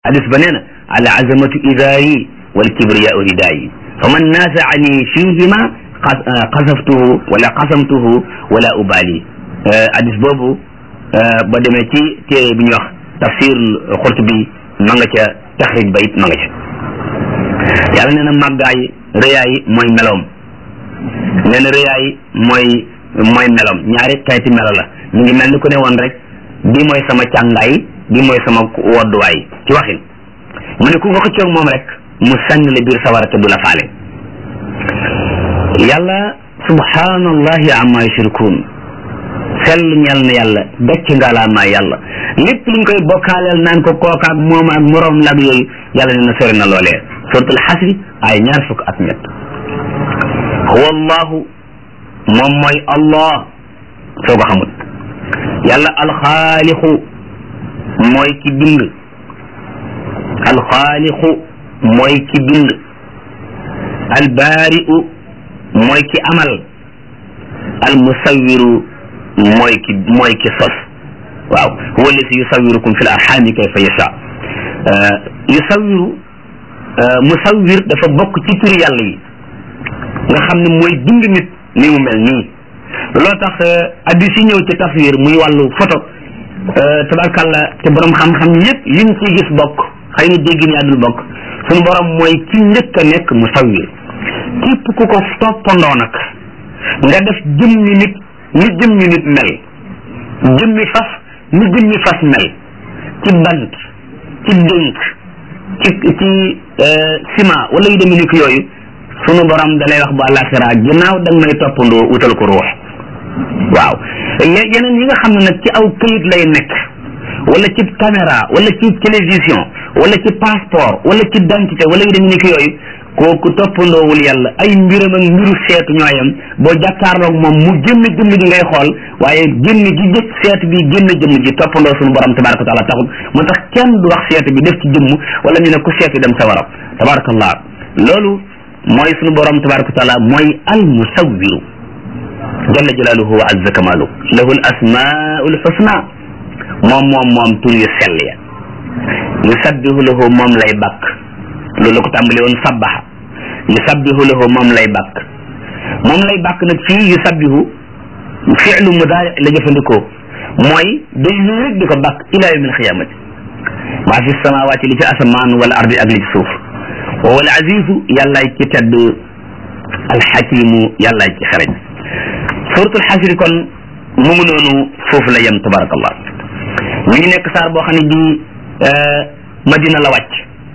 hadis ba nee na al azamatu idaari wal kibriyaau ridaayi fa man naasaani fihima xasaftuhu wala xasamtuhu wala ubaali hadis boobu ba demee ci téere bi ñuy wax tafsir Xurtubi ma nga ca taxrij ba it ma nga ca yàlla nee na màggaay rëyaay mooy meloom nee na rëyaay mooy mooy meloom ñaari xeeti melo la mu ngi mel ni ku ne woon rek bii mooy sama càngaay bii mooy sama wodduwaay ci waxin mu ne ku nga xëccoog moom rek mu sànni la biir sawara te du la faale yàlla subhanallahi amma yushrikun sell ñel na yàlla gàcc ngaalaamaa yàlla lépp luñ koy bokkaaleel naan ko kookaak moom ak moroom lag yooyu yàlla nee na sori na loolee suratul xasri ay ñaar fukk ak ñett huwa allahu moom mooy allah soo ko xamul yàlla alxaalixu mooy ki bind alxaalixu mooy ki bind albaari'u mooy ki amal almusawiru mooy ki mooy ki sos waaw huwa alladi yusawirukum fi l arxami kayfa yasha yusawiru musawir dafa bokk ci turi yàlla yi nga xam ne mooy bind nit ni mu mel nii loo tax addis yi ñëw ci taswir muy wàllu photo tabarkàlla te borom xam-xam yëpp liñ ci gis bokk xëy na dégg ni àddul bokk suñu borom mooy ki njëkk a nekk musawir képp ku ko toppandoo nag nga def jëmmi nit ni jëmmi nit mel jëmmi fas ni jëmmi fas mel ci bant ci dénk ci ci ciment wala yu demee ni ko yooyu sunu borom da lay wax bu àllaaxira ginnaaw da nga may toppandoo utal ko ruux waaw yeneen yi nga xam ne nag ci aw këyit lay nekk wala ci caméra wala ci télévision wala ci passeport wala ci identité wala yu demee ni ko yooyu kooku toppandoowul yàlla ay mbiram ak mbiru seetu ñooyam boo jàkkaarloog moom mu génn jëmm ji ngay xool waaye génn gi jëkk seetu bi génn jëmm ji toppandoo suñu borom tabaraka wa taala taxul moo tax kenn du wax seetu bi def ci jëmm wala ñu ne ku seetu dem sa waram tabarakallah loolu mooy suñu borom tabaraka wa taala mooy al musawwiru jalla jalaaluhu wa azza kamaalu lahu al asmaul husna moom moom moom tur yu sell ya yusabbihu lahu moom lay bakk loolu la ko tàmbali woon sabbaha yusabbihu lahu moom lay bàkk moom lay bàkk nag fii yusabbihu fi'lu mudaari la jëfandikoo mooy day wéy rek di ko bàkk ila yawmil xiyaamati maa fi samawaati li ci asamaan wala ardi ak li ci suuf wa wal azizu yàllaay ci tedd alxakimu yàllaay ci xereñ suratul xasri kon mu ngi noonu foofu la yem tabarakallah mi ngi nekk saar boo xam ne bii madina la wàcc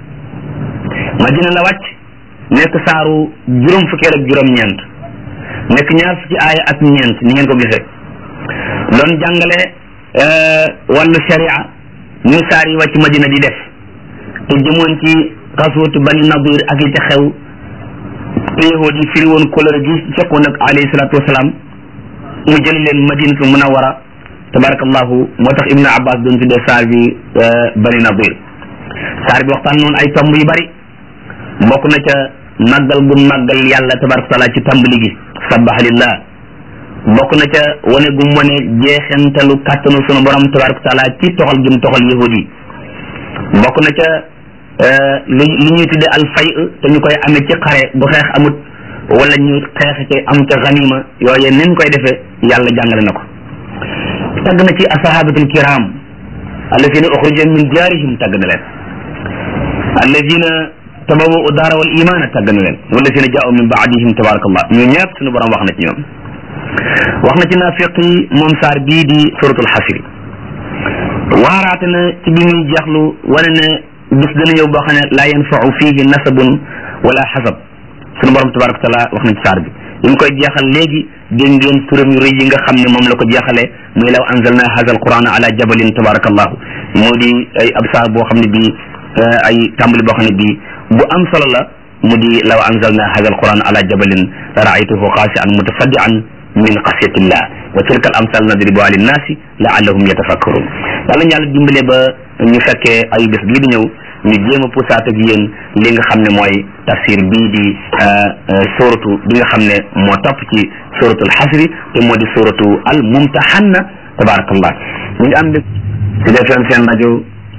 madina la wàcc nekk saaru juróom fukkeel ak juróom-ñeent nekk ñaar fukki aaya ak ñeent ni ngeen ko gisee doon jàngale wàllu sharia ñu saar yi wàcc madina di def te jëmoon ci xasuutu bani nadir ak yi ca xew te yahood yi firi woon kolore gi fekkoon ak alayhi salaatu wasalaam mu jëli leen madinatu munawara tabarakallahu moo tax ibnu abbas doon tuddee saar bi bani nadir saar bi waxtaan noonu ay tomb yu bari bokk na ca màggal gu màggal yàlla tabaraka taala ci tàmbali gi sabaha lillah bokk na ca wane gu mu wane jeexentalu kàttanu sunu borom tabaraka taala ci toxal gi mu toxal yahud yi bokk na ca lu lu ñuy tudde al fay te ñu koy amee ci xare bu xeex amut wala ñu xeex ci am ca ganima yooye nin koy defee yàlla jàngale na ko tagg na ci asahabatul kiram alladina uxrija min diyaarihim tagg na leen alladina tabawu daara wal imaana tàgg na leen walladina jaau min baadihim tabarakallah ñu ñëpp suñu borom wax na ci ñoom wax na ci naafiq yi moom saar bii di suratul xasri waaraate na ci bi muy jeexlu wane ne bis dana ñëw boo xam ne laa yanfau fihi nasabun wala xasab suñu borom tabaraka taala wax na ci saar bi yi mu koy jeexal léegi dégg ngeen turam yu rëy yi nga xam ne moom la ko jeexalee muy law anzalna haza alquran ala jabalin tabarakallahu moo di ay ab saar boo xam ne bii ay tàmbali boo xam ne bii bu am solo la mu di law anzalna hada alquran ala jabalin la raaytuhu xaasian mutasaddian min xasyatillah wa tilka al amsal nadribuha linnaasi laallahum yatafakkarun yàlla ñu yàlla dimbale ba ñu fekkee ay bés bii di ñëw ñu jéem a pusaat ak yéen li nga xam ne mooy tafsir bii di suratu bi nga xam ne moo topp ci suratul xasri te moo di suratu al mumtahanna tabarakallah ñu ngi am si defeen seen rajo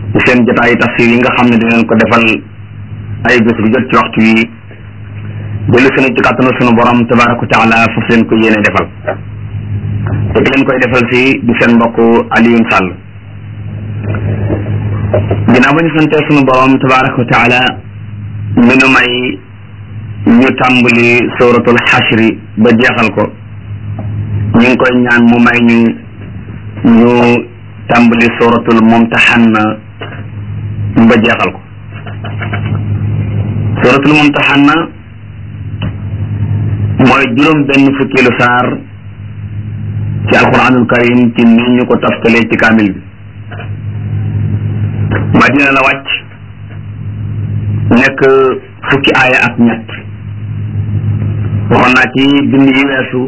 ci seen jotaayu tafsir yi nga xam ne dinañ ko defal ay bés bu jot ci waxtu wi dellu sunu ci kàttanu sunu borom tabaraka wa taala foofu leen ko yéene defal te ki leen koy defal si di seen mbokk Alioune Sall ginnaaw ba ñu santee sunu borom tabaraka wa taala mi nu may ñu tàmbali suratul xashri ba jeexal ko ñu ngi koy ñaan mu may ñu ñu tàmbali suratul mumtahanna ba jeexal ko suratul mumtahanna mooy juróom benn fukkeelu saar ci alquranul karim ci ni ñu ko taftalee ci kaamil bi madina la wàcc nekk fukki aaya ak ñett waxoon naa ci bind yi weesu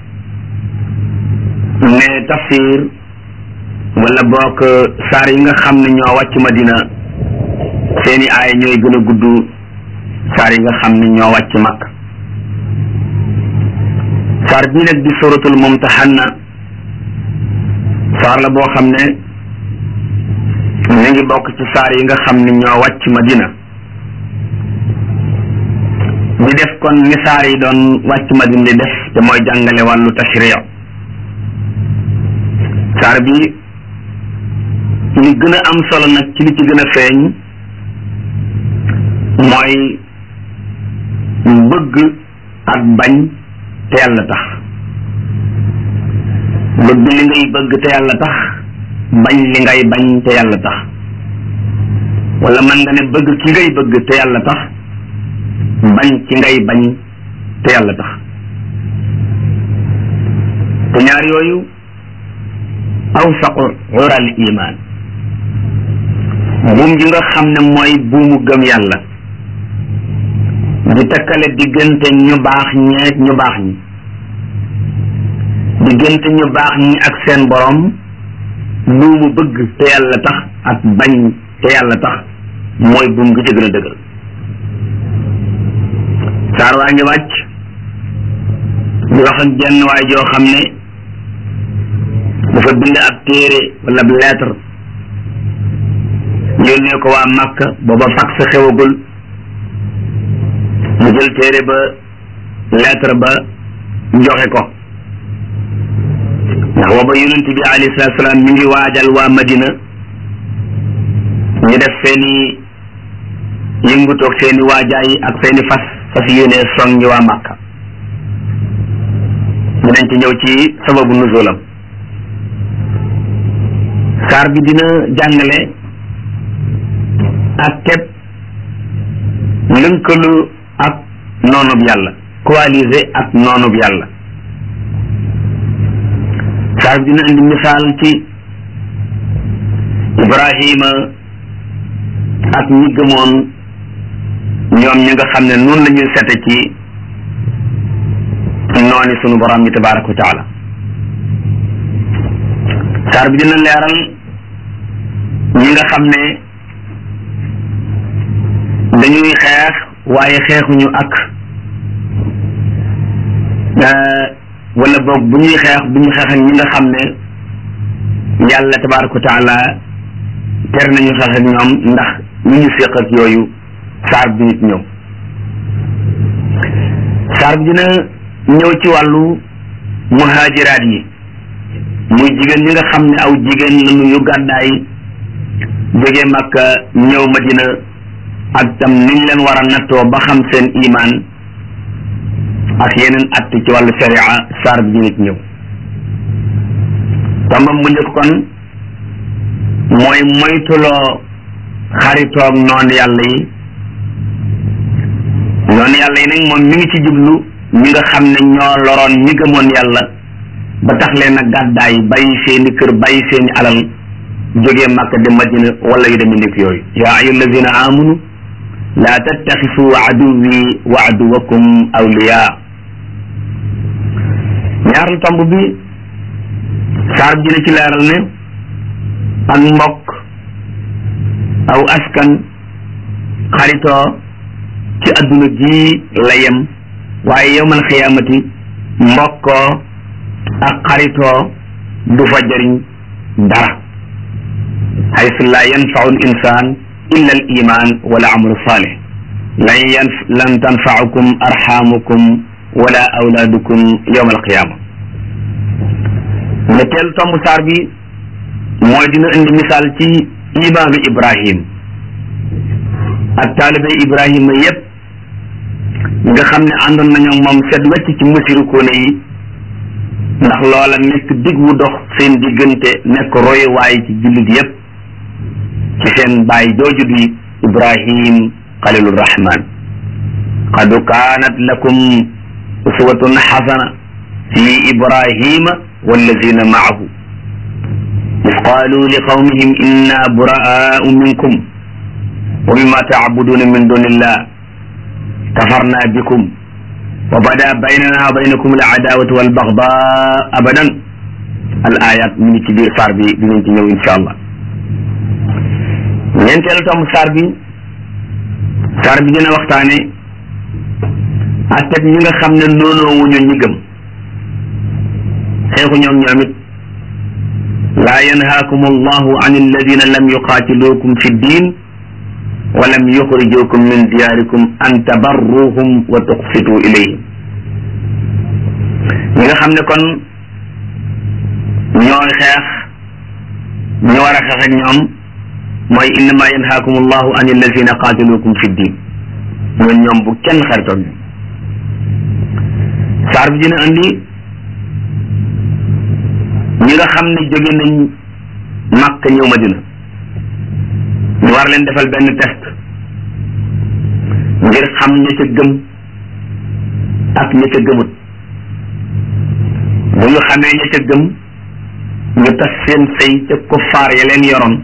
ne tafsir wala bokk saar yi nga xam ne ñoo wàcc madina seeni aaya ñooy gën a gudd saar yi nga xam ne ñoo wàcc makk saar bii nag di suratul mumtahanna saar la boo xam ne mi ngi bokk ci saar yi nga xam ne ñoo wàcc madina di def kon ni saar yi doon wàcc madina di def te mooy jàngale wàllu tashriya saar bi li gën a am solo nag ci li ci gën a feeñ mooy bëgg ak bañ te yàlla tax bëgg li ngay bëgg te yàlla tax bañ li ngay bañ te yàlla tax wala man nga ne bëgg ki ngay bëgg te yàlla tax bañ ci ngay bañ te yàlla tax te ñaar yooyu awsaqu ural iman buum gi nga xam ne mooy buumu gëm yàlla di takkale diggante ñu baax ñeeg ñu baax ñi diggante ñu baax ñi ak seen borom buumu bëgg te yàlla tax ak bañ te yàlla tax mooy buum gi ci gën a dëgër saar waa ngi wàcc di wax ak jenn waay joo xam ne dafa bind ab téere wala ab lettre yónnee ko waa Makka booba fax sa xewagul mu jël téere ba lettre ba joxe ko ndax booba yonent bi alayhi salaatu salaam mi ngi waajal waa Madina ñu def seeni yëngutoog seeni waajaay ak seeni fas fas yéene song ñi waa Makka dinañ ci ñëw ci sababu nuzulam saar bi dina jàngale ak képp lënkalu ak noonub yàlla coalisé ak noonub yàlla saar bi dina indi misaal ci Ibrahima ak ñi gëmoon ñoom ñi nga xam ne noonu la ñuy sete ci nooni sunu borom bi tabaraka wa taala saar bi dina leeral ñi nga xam ne dañuy xeex waaye xeexuñu ak wala boog bu ñuy xeex bu ñu xeex ak ñi nga xam ne yàlla tabaraka wa taala ter nañu xeex ak ñoom ndax ñu ñu séq ak yooyu saar bi nit ñëw saar bi dina ñëw ci wàllu muhajiraat yi muy jigéen ñi nga xam ne aw jigéen lañu yu gàddaay jóge Makka ñëw Madina ak tam niñ leen war a nattoo ba xam seen imaan ak yeneen att ci wàllu sharia saar bi nit ñëw tombam bu njëkk kon mooy moytuloo xaritoog noonu yàlla yi noonu yàlla yi nag moom mi ngi ci jublu ñi nga xam ne ñoo loroon ñi gëmoon yàlla ba tax leen a gàddaay bàyyi seeni kër bàyyi seeni alal jógee Makka de Madina wala yu demee nekk yooyu yaa ayyuha allazina amanu laa tattaxisu aduwi wa aduwakum awliya ñaareelu tomb bi saar bi dina ci leeral ne ak mbokk aw askan xaritoo ci adduna ji la yem waaye yowmal xiyaamati mbokkoo ak xaritoo du fa jëriñ dara haysu la yanfau l insan illa al iman wala amalu salih lan yan lan tanfaukum arxamukum wala awlaadukum yowma alqiyama ñetteelu tomb saar bi mooy dina indi misaal ci imaanu ibrahim ak taalibe ibrahima yépp nga xam ne àndoon nañoo moom set wecc ci musirikoone yi ndax loola nekk dig wu dox seen diggante nekk royuwaay ci jullit yépp ci seen baay jooju di ibrahim xalilur rahman qad kaanat lakum uswatun xasana fi ibrahima wallazina maahu إذ قالوا لقومهم إنا براء منكم ومما تعبدون من دون الله كفرنا بكم وبدا بيننا وبينكم العداوة والبغضاء أبدا الآيات من كبير صار بي بنتي إن شاء الله ñeenteelu tam saar bi saar bi dina waxtaane atteb ñi nga xam ne noonoo wuñu ñi gëm xeexu ñoom ñoom it laa yanhaakum allahu an alladina lam yuqaatiluukum fi ddin wa lam yuxrijukum min diyaarikum an tabarruhum wa tuqsitu ilayhim ñi nga xam ne kon ñooy xeex ñu war a xeex ak ñoom mooy innama yanhaakum allahu an alladina qaatiluukum fi ddin ñoon ñoom bu kenn xaritoog ñoom saar bi dina andi ñi nga xam ne jóge nañ màkk ñëw madina ñu war leen defal benn test ngir xam ña ca gëm ak ña ca gëmut bu ñu xamee ña ca gëm ñu tas seen sëy ca kuffaar ya leen yoroon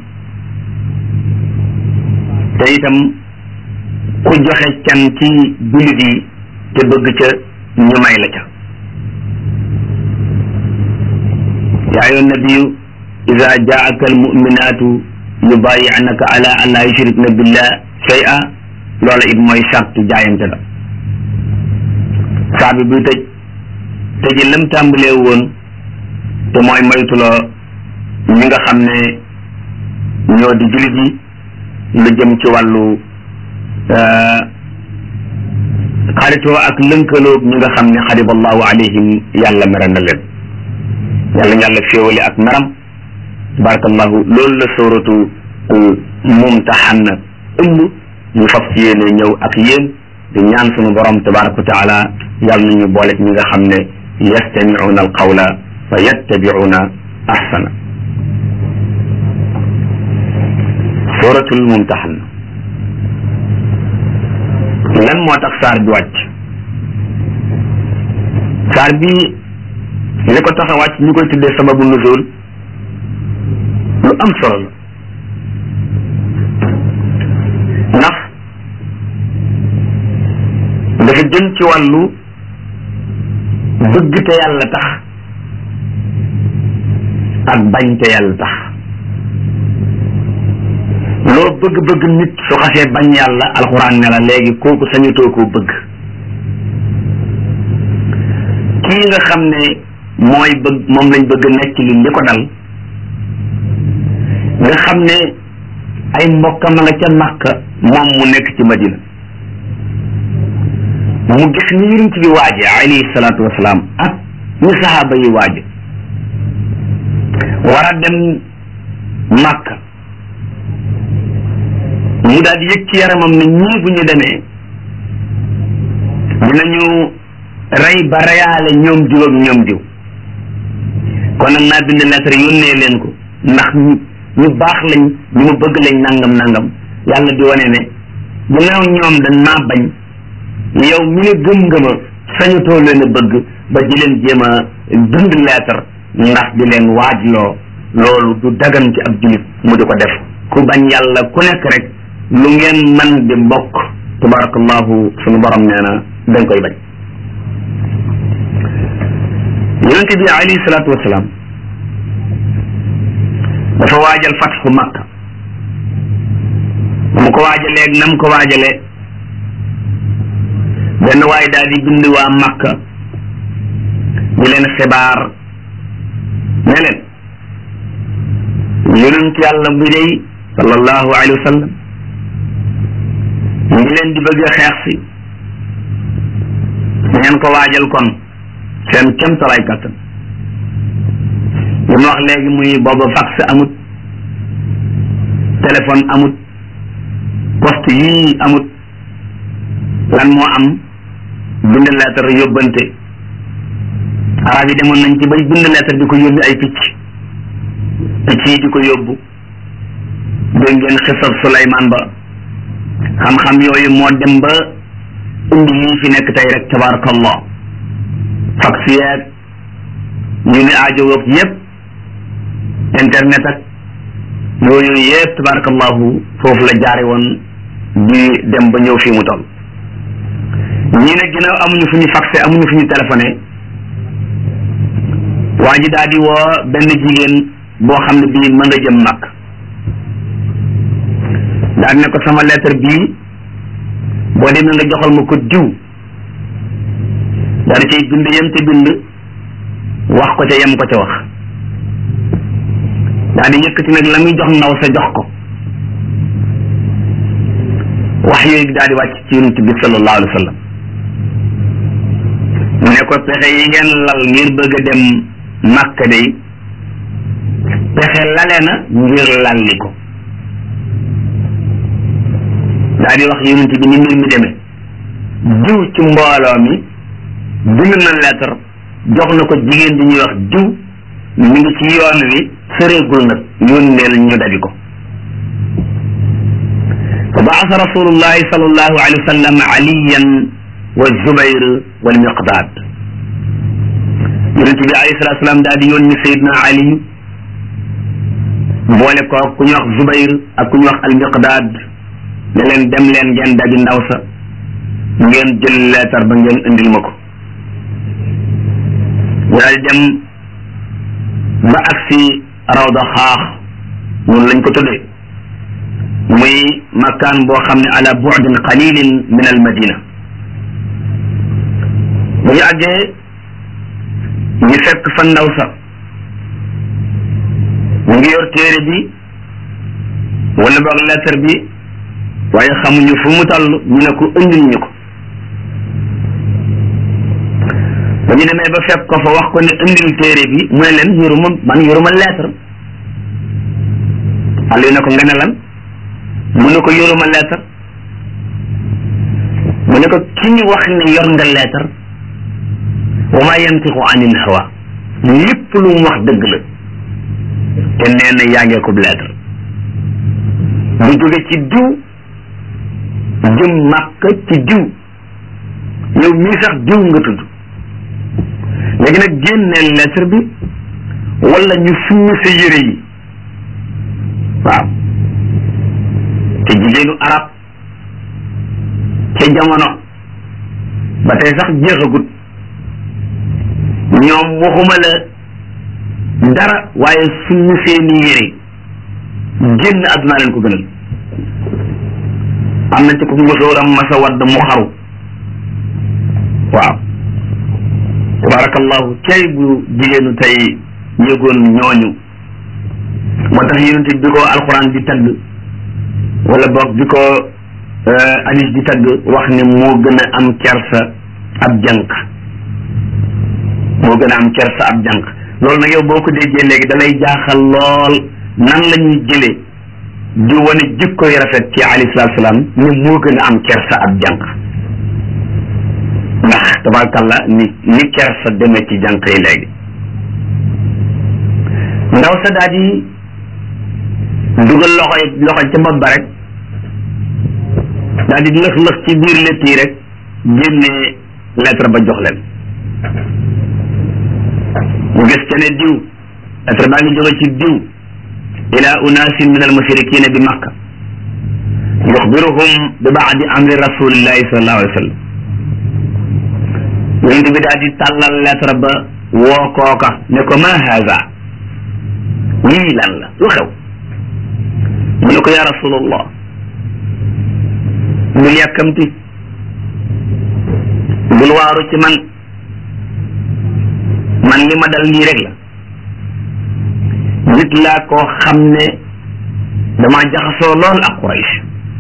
te itam ku joxe can ci jullit yi te bëgg ca ñu may la ca yaa ayyuha nabiyu ida jaaka almuminatu yubayi'naka ala an la yushrikna billah shay'a loola it mooy charte jaayante la saa bi buy tëj tëji lam tàmbalee woon te mooy moytuloo ñi nga xam ne ñoo di jullit yi lu jëm ci wàllu xaritoo ak lënkaloog ñi nga xam ne xariballahu alayhim yàlla mere na leen yàlla yàlla féewale ak meram tabarakallahu loolu la sóoratu mumtaxan ëmb ñu fas yéene ñëw ak yéen di ñaan sunu borom tabaraka wa taala yàlla nañu boole ñi nga xam ne yastamicuuna alqawla fa yattabicuuna ahsana sóoratul mumtaxan lan moo tax saar bi wàcc saar bi li ko tax a wàcc ñu koy tuddee sababu nuzul lu am solo la ndax dafa jëm ci wàllu bëgg te yàlla tax ak bañ te yàlla tax loo bëgg-bëgg nit su xasee bañ yàlla alxuraan ne la léegi kooku sañutoo koo bëgg kii nga xam ne mooy bëgg moom lañ bëgg nekk li li ko dal nga xam ne ay mbokkam nga ca Makka moom mu nekk ci Madina mu gis ni yonent bi waaje alayhi salaatu wasalaam ak ñu saxaaba yi waaje war a dem Makka mu daal di yëg ci yaramam ne ñii bu ñu demee dinañu rey ba reyaale ñoom diw ak ñoom diw kon nag naa bind lettre yónnee leen ko ndax ñu baax lañ ñu ma bëgg lañ nangam nangam yàlla di wane ne ginnaaw ñoom dañ maa bañ yow mi ne gëm nga ma sañutoo leen a bëgg ba di leen jéem a bind lettre ndax di leen waajloo loolu du dagan ci ab julit mu di ko def ku bañ yàlla ku nekk rek lu ngeen man di mbokk tabarakallahu sunu borom nee na dañ koy bañ yonente bi alayhi salaatu wasalaam dafa waajal fatxu makka ba mu ko waajalee ak nam ko waajalee benn waay daal di bind waa makka di leen xibaar ne leen yonent yàlla bi day sallallahu alayhi wa sallam ñu ngi leen di bëgg a xeex si ngeen ko waajal kon seen kemtalaay kattan li ma wax léegi muy booba fax amut téléphone amut poste yii amut lan moo am bind lettre yóbbante arab yi demoon nañ ci bay bind lettre di ko yóbbi ay picc picc yi di ko yóbbu dégg ngeen xisab Suleymaan ba xam-xam yooyu moo dem ba indi lii fi nekk tey rek tabarakallah fax yeeg ñu ni aajo woog yëpp internet ak yooyu yëpp tabarakallahu foofu la jaare woon di dem ba ñëw fii mu toll ñii nag ginnaaw amuñu fu ñu faxé amuñu fu ñu téléphoné waa ji daal di woo benn jigéen boo xam ne bii mën nga jëm mag daal ne ko sama lettre bii boo demee nga joxal ma ko diw daal di cay bind yem te bind wax ko ca yem ko ca wax daal di yëkkati nag la muy jox ndaw sa jox ko wax yooyu daal di wàcc ci yonent bi sallallahu alayhi wa sallam ne ko pexe yi ngeen lal ngir bëgg a dem Makka day pexe lale na ngir lalli ko daal di wax yonent bi ni mbir mi demee diw ci mbooloo mi bind na lettre jox na ko jigéen di ñuy wax diw mi ngi ci yoon wi sëreegul nag yónneel ñu dabi ko fa baasa rasulullahi sallallahu alayhi wa sallam aliyan wa zubayr wal miqdaad yonent bi alayhi salatu salaam daal di yónni sayidna ali boole ko ku ñu wax zubayr ak ku ñu wax al miqdaad ne leen dem leen ngeen dabi ndaw sa ngeen jël leetar ba ngeen indil ma ko daal di dem ba agsi rawda xaax noonu lañ ko tuddee muy makkaan boo xam ne ala bu'din qalilin min al madina bu ñu àggee ñu fekk fa ndaw sa mu ngi yor téere bi wala boog lettre bi waaye xamuñu fu mu toll ñu ne ko indil ñu ko ba ñu demee ba fekk ko fa wax ko ne indil téere bi mu ne leen yoruma man yoruma lettre Aliou ne ko nga ne lan mu ne ko yoruma lettre mu ne ko ki ñu wax ne yor nga lettre wa ma yantiqu anil hawa lépp lu mu wax dëgg la te nee na yaa ngee ko lettre bu jóge ci diw jëm màkk ci diw yow mii sax diw nga tudd léegi nag génneel lettre bi wala ñu summi sa yére yi waaw te jigéenu arab ca jamono ba tey sax jeexagut ñoom waxuma la dara waaye summi seeni yére génn àdduna leen ko gënal am na ci ko musóoram masa wadd mu xaru waaw tabarakallahu cay bu jigéenu tey yëgoon ñooñu moo tax yonent bi ko alxuraan di tagg wala boog bi ko hadis di tagg wax ne moo gën a am kersa ab jànq moo gën a am kersa ab jànq loolu nag yow boo ko déggee léegi da lay jaaxal lool nan la ñuy jëlee di wane jikko yu rafet ci alayhi salaatu salaam ne moo gën a am kersa ab jànq ndax tabarakallah ni ni kersa demee ci jànq yi léegi ndaw sa daal di dugal loxo loxo ca bopp ba rek daal di lëx lëx ci biir létt yi rek génne lettre ba jox leen mu gis ca ne diw lettre baa ngi jóge ci diw ila unasin min al mushrikina bi makka yuxbiruhum bi baadi amri rasulillahi sallallahu alayhi wa sallam yonent bi daal di tàllal lettre ba woo kooka ne ko ma haza lii lan la lu xew mu ne ko ya rasulallah bul yàkkamti bul waaru ci man man li ma dal lii rek la nit laa koo xam ne dama jaxasoo lool ak Quraysh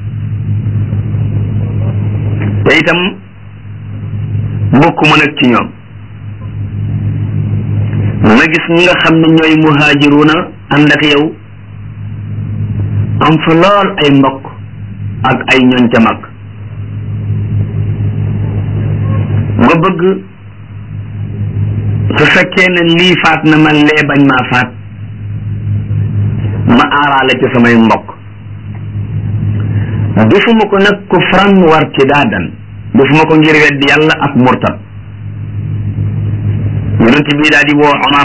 te itam bokkuma nag ci ñoom ma gis ñi nga xam ne ñooy muhaajiruuna ànd ak yow am fa lool ay mbokk ak ay ñoñ ca mag ma bëgg su fekkee ne lii faat na ma lee bañ maa faat ma aaraale ci samay mbokk defuma ko nag kufran war ci daadan defuma ko ngir weddi yàlla ak murtad yonent bii daal di woo Omar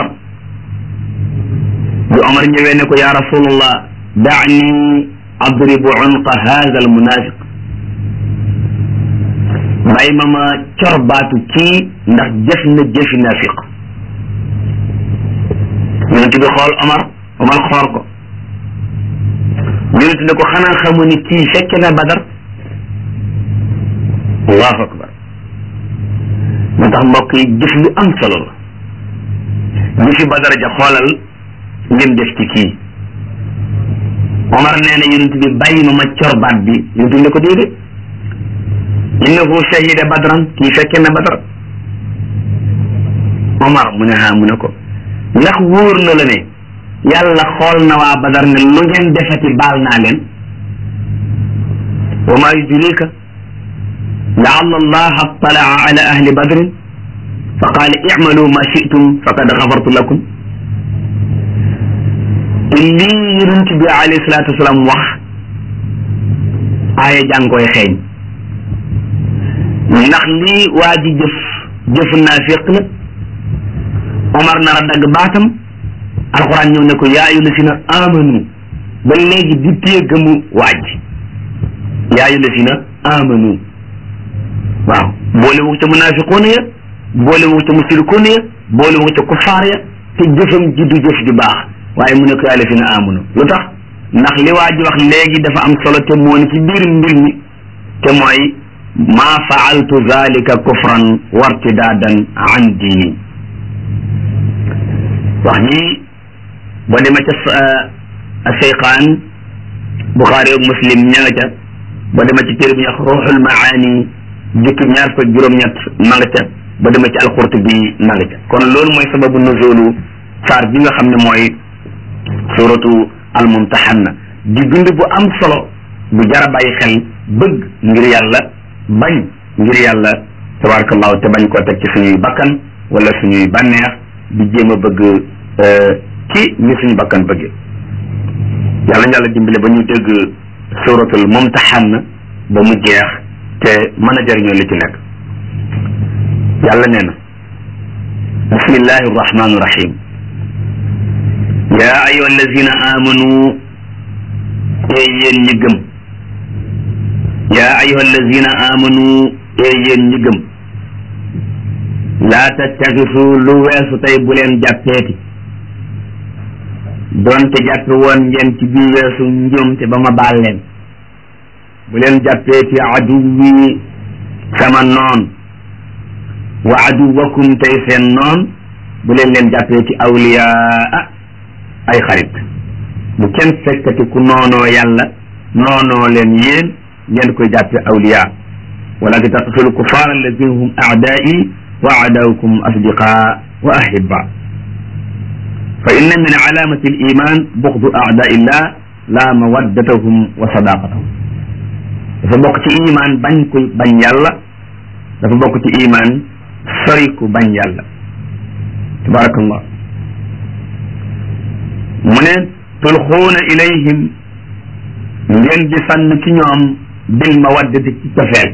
bi Omar ñëwee ne ko yaa rasulallah daani adribu unqa hada al munafiq bàyyi ma ma cor baatu kii ndax jëf na jëfi nafiq yonent bi xool Omar Omar xool ko yonent ne ko xanaa xamu ni kii fekke na Badar allahu akbar moo tax mbokk yi jëf lu am solo la jëfi Badar ja xoolal lim def ci kii Omar nee na yonent bi bàyyi ma ma cor baat bi yonent bi ne ko déedéet innahu shahida badran kii fekke na badar Omar mu ne ha mu ne ko ndax wóor na la ne yàlla xool na waa badar ne lu ngeen defati baal naa leen wa maa yudrika laalla allaha attalaa ala ahli badrin fa qaala icmalu ma shi'tum faqad gafartu lakum te lii yonent bi alayhi salaatu wasalaam wax aaya jàng koy xeeñ ndax lii waa ji jëf jëf naafiq la Omar nar a dagg baatam alxuraan ñëw ne ko yaa ayyuha llazina amanu ba léegi di téye gëmu waaj yaa ayyuha llazina amanu waaw boole wu ca munaafiquuna ya boole wu ca musrikuuna ya boole wu ca kufaar ya te jëfam ji du jëf ju baax waaye mu ne ko yaa llazina amanu lu tax ndax li waa ji wax léegi dafa am solo te moo ne ci biir mbir mi te mooy maa faaltu zalika kufran wartidaadan an diini wax ji boo demee ca Seyxaan Buxaari ak Muslim ña nga ca boo demee ci téere bi ñuy wax Ruuxul Maani jukki ñaar fukk juróom-ñett ma nga ca boo demee ci Alqurtubi ma nga ca kon loolu mooy sababu nuzulu saar bi nga xam ne mooy suratu al-Mumtahanna di bind bu am solo bu jara bàyyi xel bëgg ngir yàlla bañ ngir yàlla tabarakallahu te bañ koo teg ci suñuy bakkan wala suñuy bànneex di jéem a bëgg ci ni suñu bakkan bëggee yàlla yàlla dimbale ba ñu dégg suratul mumtahan ba mu jeex te mën a jëriñoo li ci nekk yàlla nee na bismillahi arrahmani irrahim yaa ayuha allazina amanu ee yéen ñi gëm yaa ayuha allazina amanu ee yéen ñi gëm laa tattaxisu lu weesu tey bu leen jàppeeti doonte jàppe woon ngeen ci biir weesu njuumte ba ma baal leen bu leen jàppeeti aduwi sama noon wa aduwakum tey seen noon bu leen leen jàppeeti awliyaa ay xarit bu kenn fekkati ku noonoo yàlla noonoo leen yéen ngeen koy jàppe awliyaa wala tattaxisu kufaar alladina hum aadaai wa aadaaukum asdiqa wa ahibba fa inna min alaamati aliman buxdu aadaillah la mawaddatahum wa sadaqatahum dafa bokk ci iman bañ ku bañ yàlla dafa bokk ci iman sori ku bañ yàlla tabarakallah mu ne tulxuuna ilayhim ngeen di sànn ci ñoom bil mawaddati ci cofeel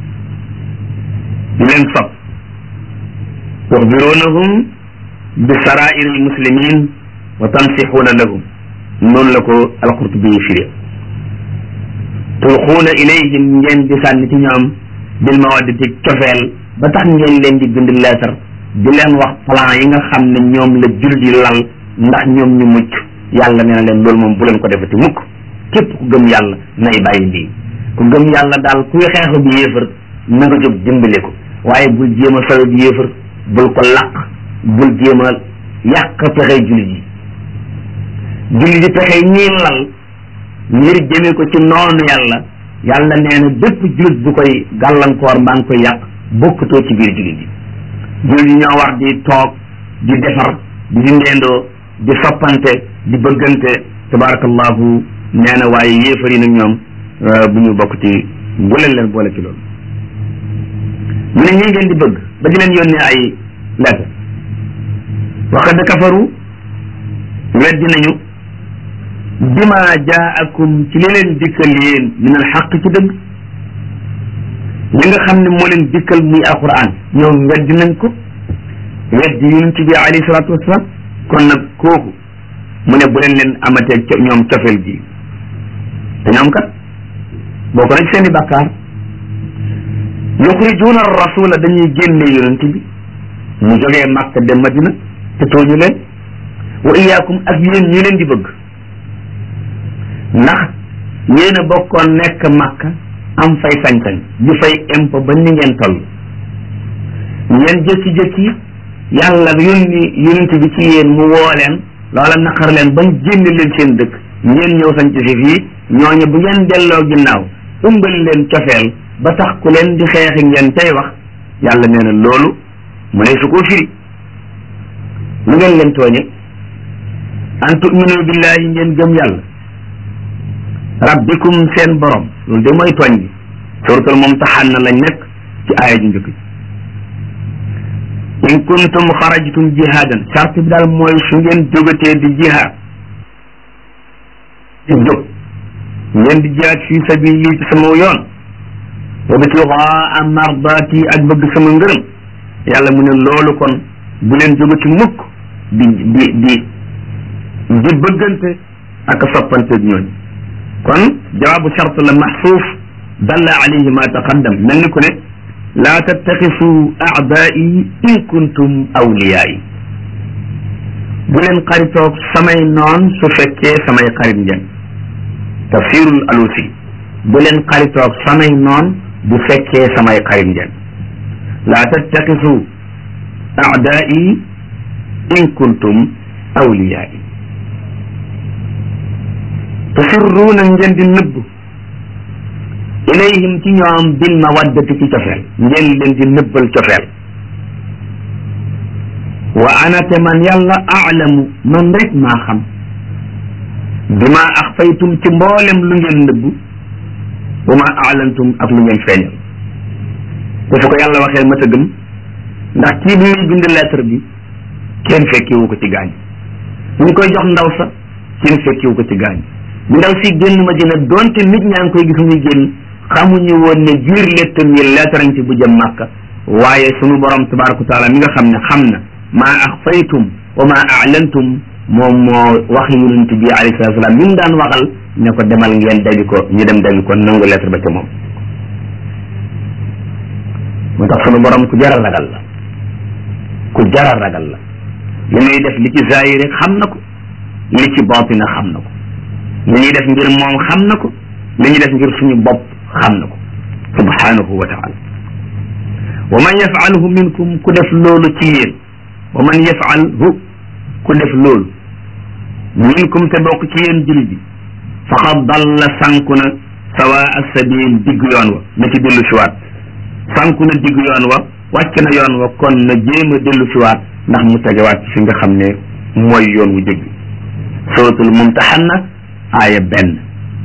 di leen sopp tuxbirunahum bi sarair almuslimin wa tansixuuna lahum noonu la ko alqurtubi firi tulxuuna ilayhim ngeen di sànni ci ñoom bil mawaddati cofeel ba tax ngeen leen di bind leetar di leen wax plan yi nga xam ne ñoom la jul di lal ndax ñoom ñu mucc yàlla nee na leen loolu moom bu leen ko defati mukk képp ku gëm yàlla nay bàyyi lii ku gëm yàlla daal kuy xeexu bi yéefar na nga jóg dimbale ko waaye bul jéem a sawe bi yéefar bul ko laq bul jéem a yàq pexe jullit yi julli di pexe ñii lal ngir jëme ko ci noonu yàlla yàlla nee na bépp jullit bu koy gàllankoor mbaa ngi koy yàq bokkutoo ci biir jullit yi jullit yi ñoo war di toog di defar di dindeendoo di soppante di bëggante tabarakallahu nee na waaye yéefar yi nag ñoom bu ñu bokk ci bu leen leen boole ci loolu mu ne ñi ngeen di bëgg ba di leen yónnee ay lettre waqad kafaru weddi nañu bima jaakum ci li leen dikkal yéen min al xaq ci dëgg li nga xam ne moo leen dikkal muy alquran ñoom weddi nañ ko weddi yonent bi alayhi salaatu wasalaam kon nag kooku mu ne bu leen leen amatee ñoom cofeel gi te ñoom kat boo ko nag seen i bàkkaar yuxrijuuna rasula dañuy génne yonent bi mu jógee Makka dem Madina te tooñu leen wa iyaakum ak yéen ñi leen di bëgg ndax yéen a bokkoon nekk Makka am fay sañ-sañ di fay impôt ba ni ngeen toll ngeen jëkki-jëkki yàlla yónni yonent bi ci yéen mu woo leen loola naqar leen bañ génne leen seen dëkk ngeen ñëw sañ ci si fii ñooñu bu ngeen delloo ginnaaw ëmbal leen cofeel ba tax ku leen di xeexi ngeen tey wax yàlla nee na loolu mu ne su koo firi lu ngeen leen tooñe an tuminu billahi ngeen gëm yàlla rabbikum seen borom loolu de mooy tooñ bi suratul mumtahanna lañ nekk ci aaya ju njëkk in kuntum xarajtum jihadan charte bi daal mooy su ngeen jógatee di jihaad di jóg ngeen di jihaad fi sabili ci sama yoon wa bitigaa mardaati ak bëgg sama ngërëm yàlla mu ne loolu kon bu leen jógati mukk di di di di bëggante ak soppante ñooñ kon jawaabu charte la maxsuuf dalla alayhi ma taqaddam mel ni ku ne laa tattaxisu aadaai in kuntum awliyaai bu leen xaritoog samay noon su fekkee samay xarit ngeen tafsirul alusi bu leen xaritoog samay noon bu fekkee samay xarit ngeen laa tattaxisu aadaai in kuntum awliyaai tusirruuna ngeen di nëbb ilayhim ci ñoom bil mawaddati ci cofeel ngeen leen di nëbbal cofeel wa ana te man yàlla aalamu man rek maa xam bima axfaytum ci mboolem lu ngeen nëbb wa ma aalantum ak lu ngeen feeñal te su ko yàlla waxee ma tëggam ndax kii bi muy bind lettre bi kenn fekkiwu ko ci gaañ ñu ngi koy jox ndaw sa kenn fekkiwu ko ci gaañ bi ndaw si génn ma dina donte nit ñaa ngi koy gis muy génn xamuñu woon ne biir lettre yi lettarañ ci bu jëm màkka waaye sunu borom tabaraka taala mi nga xam ne xam na maa axfaytum wa maa aalantum moom moo wax yonent bi alayhi salatu salaam mi mu daan waxal ne ko demal ngeen dabi ko ñu dem dabi ko nangu lettre ba ca moom moo tax sunu borom ku jaral ragal la ku jaral ragal la li muy def li ci zahir rek xam na ko li ci baatina xam na ko li ñuy def ngir moom xam na ko li ñuy def ngir suñu bopp xam na ko subhanahu wa taala wa man yafalhu minkum ku def loolu ci yéen wa man yafalhu ku def loolu minkum te bokk ci yéen jullit bi faqad dalla sànku na sawa sabil digg yoon wa na ci dellu siwaat sànku na digg yoon wa wàcc na yoon wa kon na jéem a dellu siwaat ndax mu tegewaat ci fi nga xam ne mooy yoon wu jëgg suratul mumtahanna aaya benn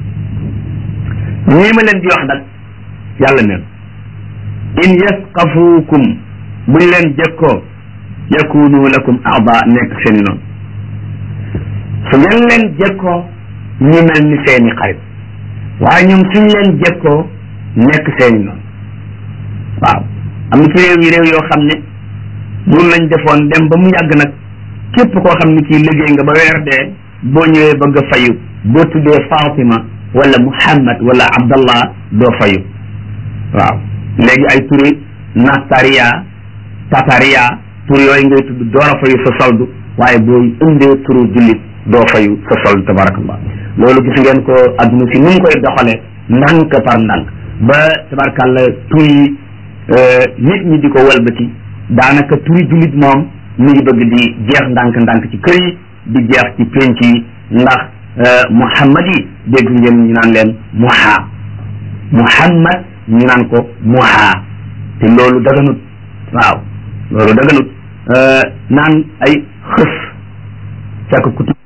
ñii ma leen di wax nag yàlla neen in yasqafuukum buñ leen jekkoo yakunu lakum aada nekk seeni noonu su ngeen leen jekkoo ñu mel ni seeni xarit waaye ñoom suñ leen jekkoo nekk seeni noonu waaw am na ci réew yi réew yoo xam ne mun lañ defoon dem ba mu yàgg nag képp koo xam ne kii liggéey nga ba weer dee boo ñëwee bëgg a fayu boo tuddee Fatima wala Muhammad wala Abdallah doo fayu waaw léegi ay turi Nastaria Tataria tur yooyu ngay tudd door a fayu sa soldu waaye boo indee turu jullit doo fayu sa soldu tabarakallah loolu gis ngeen ko adduna si ni mu koy doxale ndànk par ndànk ba tabarakallah tur yi nit ñi di ko walbati daanaka turi jullit moom mi ngi bëgg di jeex ndànk-ndànk ci kër yi di jeex ci penc yi ndax muhammad yi dégg ngeen ñu naan leen muha muhammad ñu naan ko muha te loolu daganut waaw loolu daganut naan ay xës càkk kuti